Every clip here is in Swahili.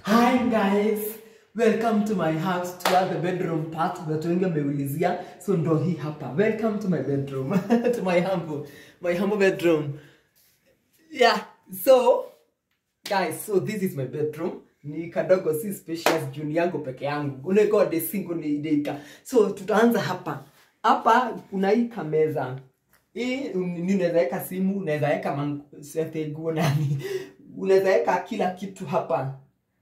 Hi guys, welcome to my house to the bedroom part. Watu wengi wameulizia, so ndo hii hapa. Welcome to my bedroom, to my humble, my humble bedroom. Yeah, so guys, so this is my bedroom. Ni kadogo si spacious juu ni yangu peke yangu. Unegode single ni ideika. So tutaanza hapa. Hapa kuna hii kameza. Hii ni unaweza weka simu, unaweza weka man- sete nguo nani. Unaweza weka kila kitu hapa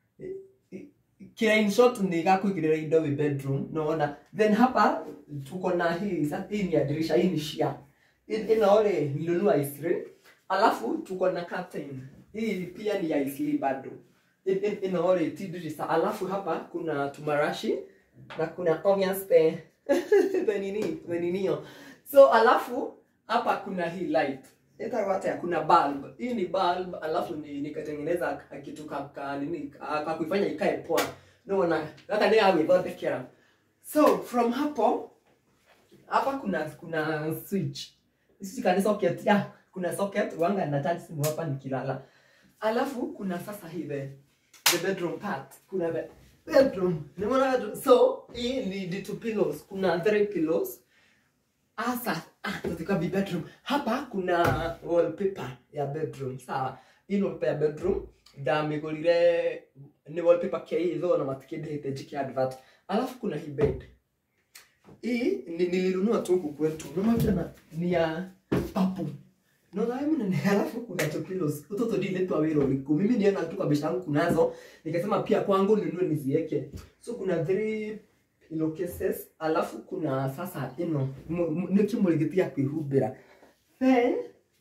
kila in short ni gakuigirira indo wi bedroom naona then hapa tuko na hii sa- hii ni ya dirisha hii ni shia ina ore nilinunua isri alafu tuko na curtain hii pia ni ya isli bado In- in- ina ore ti dirisha alafu hapa kuna tumarashi na kuna onions the the nini the ninio so alafu hapa kuna hii light itawata kuna bulb hii ni bulb alafu ni nikatengeneza ka- kitu ka, ka nini ka, ka kuifanya ikae poa naona hata ni awithondekera so from hapo hapa kuna kuna switch sisi kani socket ya kuna socket wanga na charge simu hapa nikilala alafu kuna sasa hii the, the bedroom part kuna the bedroom nimeona bedroom. so hii ni the two pillows kuna three pillows Asa, ah, katika bi bedroom. Hapa kuna wallpaper ya bedroom. Sawa. Hii ni wallpaper ya bedroom. Ndamigurire ni wallpaper kia hii though na matikindĩte njike advert. Alafu kuna hii bed. Hii ni nilinunua tu huku kwetu. Unaona ni ya papu. No na mimi ni alafu kuna two pillows. Utoto dile tu awiro liku. Mimi niona tu kwa bishi yangu kunazo. Nikasema pia kwangu ninunue niziweke. So kuna three pillowcases alafu kuna sasa ino mu- mu- nikimũrigĩtia kwĩhumbĩra then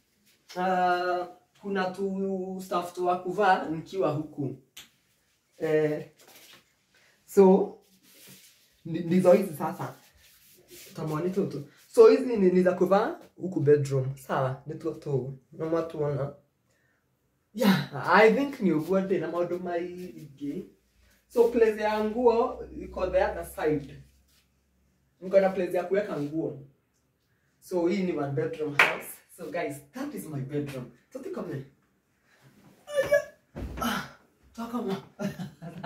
uh, kuna tu stuff twa kuvaa nikiwa huku eh, so ndi- ndizo hizi sasa tamwani tutu so hizi ni, ni za kuvaa huku bedroom sawa nĩ tuo tũu na mwatuona yeah i think ni ũguo ndĩ na maũndũ maingĩ so place ya nguo iko the other side niko na place ya kuweka nguo so hii ni one bedroom house so guys that is my bedroom so tikome ah, takama